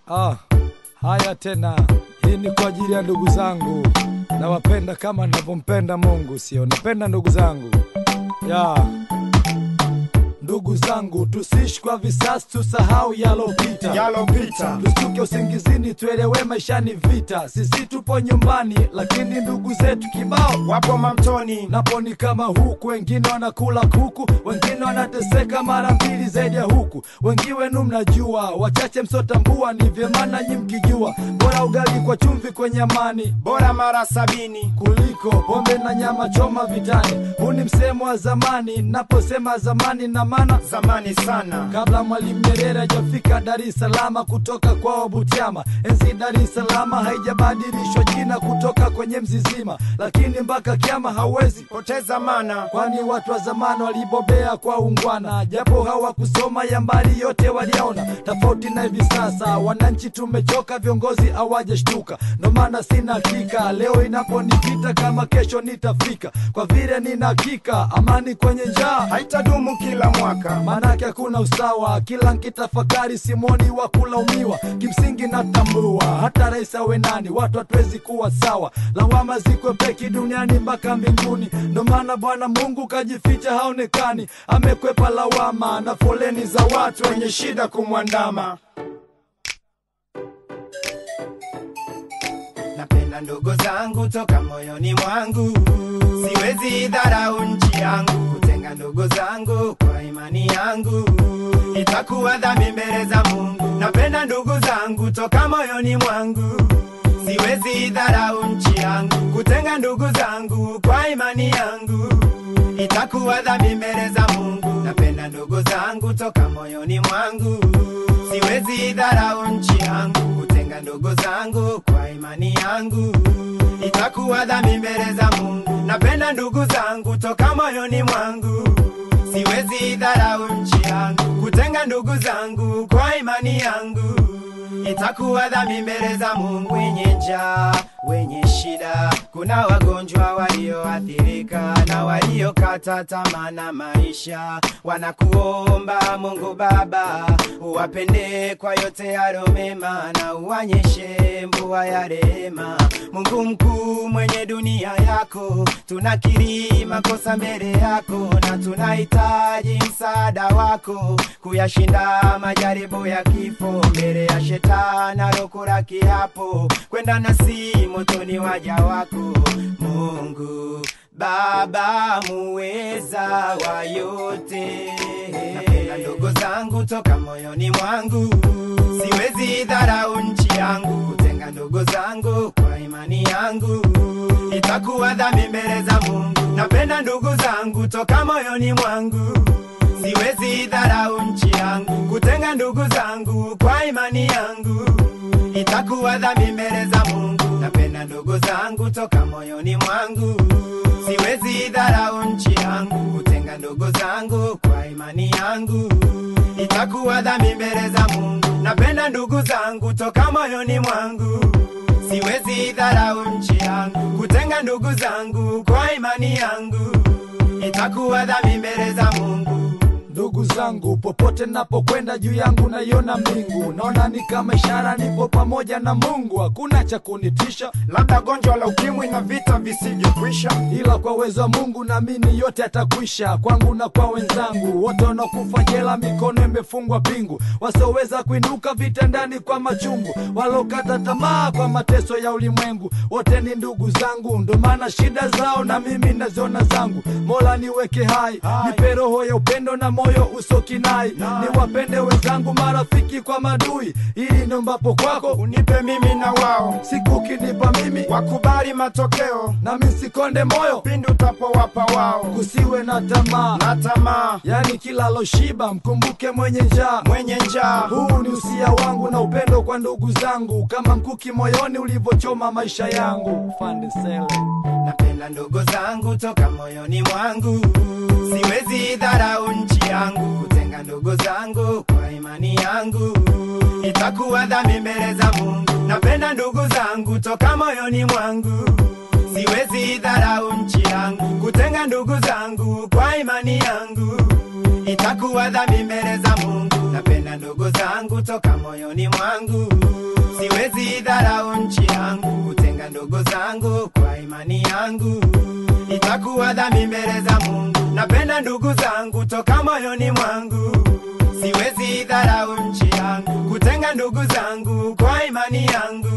Ah, haya tena, hii ni kwa ajili ya ndugu zangu, nawapenda kama navyompenda Mungu, sio napenda ndugu zangu ya ndugu zangu, tusiishi kwa visasi, tusahau yalopita yalopita tustuke usingizini, tuelewe maisha ni vita. Sisi tupo nyumbani, lakini ndugu zetu kibao wapo mamtoni napo ni kama huku, wengine wanakula kuku, wengine wanateseka mara mbili zaidi ya huku. Wengi wenu mnajua, wachache msotambua, ni vyema nanyi mkijua, bora ugali kwa chumvi kwenye amani bora mara sabini kuliko pombe na nyama choma vitani. Huu ni msemo wa zamani, naposema zamani na maana zamani sana kabla Mwalimu Nyerere hajafika Dar es Salaam kutoka kwao Butiama. Enzi Dar es Salaam haijabadilishwa jina kutoka kwenye mzizima, lakini mpaka kiama hauwezi poteza mana kwani watu wa zamani walibobea kwa ungwana, japo hawakusoma ya mbali yote waliona. Tofauti na hivi sasa, wananchi tumechoka, viongozi hawajashtuka. Ndo maana sina hakika leo inaponipita kama kesho nitafika, kwa vile nina hakika amani kwenye njaa haitadumu kila mwaka manake hakuna usawa. Kila nkitafakari simoni wa kulaumiwa, kimsingi natambua hata rais awe nani, watu hatuwezi kuwa sawa. Lawama ziko peki duniani mpaka mbinguni, ndo maana Bwana Mungu kajificha haonekani, amekwepa lawama na foleni za watu wenye shida kumwandama. napenda ndugu zangu toka moyoni mwangu siwezi dharau nchi yangu kutenga ndugu zangu kwa imani yangu itakuwa dhambi mbele za mungu napenda ndugu zangu toka moyoni mwangu siwezi dharau nchi yangu kutenga ndugu zangu kwa imani yangu itakuwa dhambi mbele za mungu napenda ndugu zangu toka moyoni mwangu siwezi dharau nchi yangu kutenga ndugu zangu kwa imani yangu itakuwa dhambi mbele za mungu napenda ndugu zangu toka moyoni mwangu siwezi dharau nchi yangu kutenga ndugu zangu kwa imani yangu itakuwa dhambi mbele za mungu wenye njaa wenye shida kuna wagonjwa walioathirika na waliokata tamaa na maisha wanakuomba mungu baba uwapende kwa yote yalo mema na uwanyeshe mvua ya rehema mungu mkuu mwenye dunia yako tunakiri makosa mbele yako na tunahitaji msaada wako kuyashinda majaribu ya kifo mbele ya shetani alokula kiapo kwenda nasi motoni waja wako mungu baba muweza wa yote napenda ndogo zangu toka moyoni mwangu siwezi dharau nchi yangu kutenga ndogo zangu kwa imani yangu itakuwa dhambi mbele za mungu napenda ndugu zangu toka moyoni mwangu siwezi dharau nchi yangu kutenga ndugu zangu kwa imani yangu itakuwa dhambi mbele za mungu napenda ndugu zangu toka moyoni mwangu siwezi dharau nchi yangu kutenga ndugu zangu kwa imani yangu itakuwa dhambi mbele za mungu napenda ndugu zangu toka moyoni mwangu siwezi dharau nchi yangu kutenga ndugu zangu kwa imani yangu itakuwa dhambi mbele za mungu Ndugu zangu, popote napokwenda juu yangu naiona mbingu, naona ni kama ishara nipo pamoja na Mungu, hakuna cha kunitisha, labda gonjwa la ukimwi na vita visivyokwisha ila kwa uwezo wa Mungu naamini yote yatakwisha, kwangu na kwa wenzangu wote wanaokufa jela, mikono imefungwa pingu, wasioweza kuinuka vitandani kwa machungu, walokata tamaa kwa mateso ya ulimwengu, wote ni ndugu zangu, ndo maana shida zao na mimi naziona zangu. Mola niweke hai, nipe roho ya upendo na moyo usokinai, niwapende wenzangu, marafiki kwa madui, ili nombapo kwako unipe mimi na wao siku kinipa mimi, wakubali matokeo nami sikonde moyo, pindi utapowapa wao kusiwe na tamaa na tamaa yani kila loshiba mkumbuke mwenye njaa. mwenye njaa Huu ni usia wangu na upendo kwa ndugu zangu, kama mkuki moyoni ulivyochoma maisha yangu. Fande Sele. napenda ndugu zangu toka moyoni mwangu siwezi dharau nchi yangu kutenga ndugu zangu kwa imani yangu itakuwa dhambi mbele za mungu napenda ndugu zangu toka moyoni mwangu siwezi dharau nchi yangu kutenga ndugu zangu kwa imani yangu itakuwa dhambi mbele za mungu napenda ndugu zangu toka moyoni mwangu yangu itakuwa dhambi mbele za Mungu. Napenda ndugu zangu toka moyoni mwangu, siwezi dharau nchi yangu, kutenga ndugu zangu kwa imani yangu